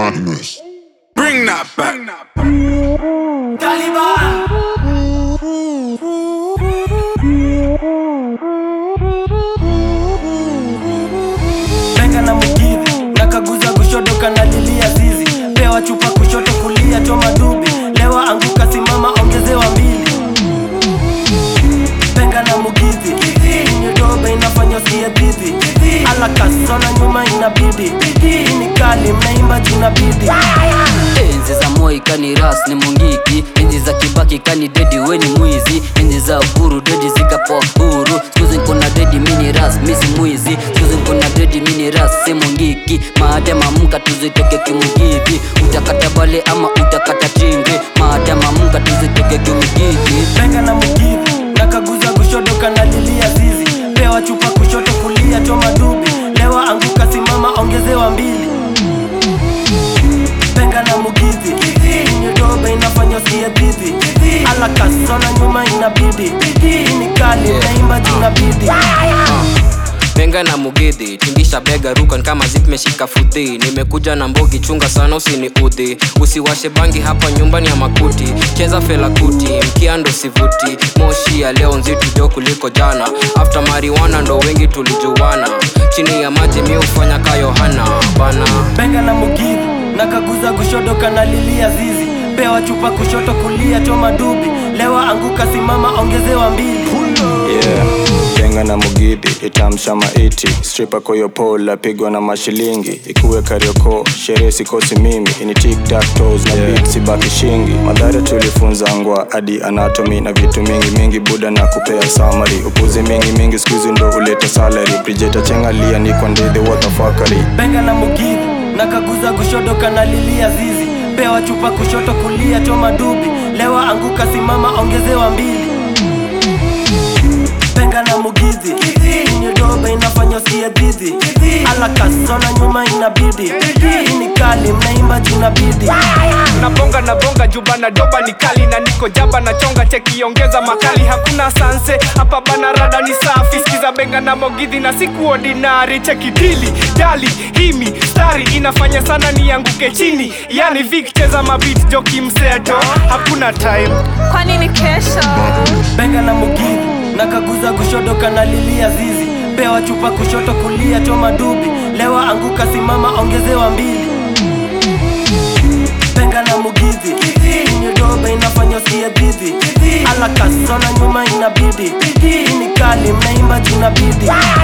madness. Bring that back. Benga na mugidhi nakaguza kushoto kanalilia zizi pewa chupa kushoto kulia choma dubi lewa anguka simama ongezewa mbili Benga na mugidhi nyodobe inafanya usiye dhidhi ala kasona nyuma inabidi hii ni kali mnaimba jina bidi enzi za moi kani ras ni mungiki enzi za kibaki kani dedi weni mwizi enzi za uhuru dedi zikapoa huru skuzi nkona dedi mini ras misi mwizi skuzi nkona dedi mini ras si mungiki maadama mka tuzitoke kimugidhi utakata bale ama utakata tringi maadama mka tuzitoke kimugidhi Benga na mugidhi nakaguza kushoto kanalilia zizi pewa chupa kushoto kulia choma dubi lewa anguka simama ongezewa mbili Benga na mugidhi nyodobe inafanya usiye dhidhi ala kasona nyuma inabidi hii ni kali naimba jina bidi benga na mugidhi tingisha bega rukan kama zip meshika fudhi nimekuja na mbogi chunga sana usini udhi usiwashe bangi hapa nyumbani ya makuti cheza fela kuti mkiando sivuti moshi ya leo nzito jo kuliko jana after mariwana ndo wengi tulijuana chini ya maji mi ufanya ka yohana bana Benga na mugidhi nakaguza kushoto kanalilia zizi pewa chupa kushoto kulia choma dubi lewa anguka simama ongezewa mbili yeah. Benga na mugidhi itamsha maiti stripa koyopola pigwa na mashilingi ikuwe karioko sherehe sikosi mimi ini tiktaktos na yeah. beat sibaki shingi madhara tulifunza ngwa hadi anatomy na vitu mingi mingi buda na kupea samari upuzi mingi mingi skuizi ndo huleta salary brijeta chengalia niko ndidhi watafakari Benga na mugidhi nakaguza kushoto kanalilia zizi pewa chupa kushoto kulia choma dubi lewa anguka simama ongezewa mbili Benga na mugidhi nyodobe inafanya usiye dhidhi ala kasona nyuma inabidi hii ni kali mnaimba jina bidi nabonga nabonga juba na doba ni kali na niko jaba na chonga chekiongeza makali hakuna sanse hapa bana rada ni safi skiza benga na mogidhi na siku ordinary chekidili dali himi stari inafanya sana nianguke chini yani vik cheza mabit joki mseto hakuna time kwani ni kesho Benga na mugidhi nakaguza kushoto kanalilia zizi pewa chupa kushoto kulia choma dubi lewa anguka simama ongezewa mbili Benga na mugidhi nyodobe inafanya usiye dhidhi ala kasona nyuma inabidi hii ni kali mnaimba jina bidi